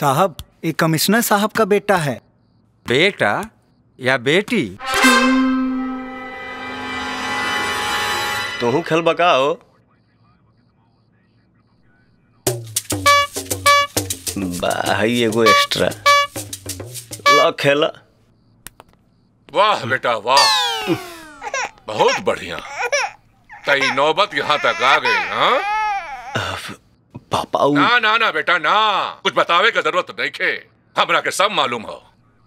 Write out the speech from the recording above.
साहब ये कमिश्नर साहब का बेटा है बेटा या बेटी तू खेल बकाओ भाई एगो एक्स्ट्रा ला खेला वाह बेटा वाह बहुत बढ़िया तई नौबत यहाँ तक आ गई हाँ पापा उ- ना ना ना बेटा ना कुछ बतावे का जरूरत नहीं खे हमरा के सब मालूम हो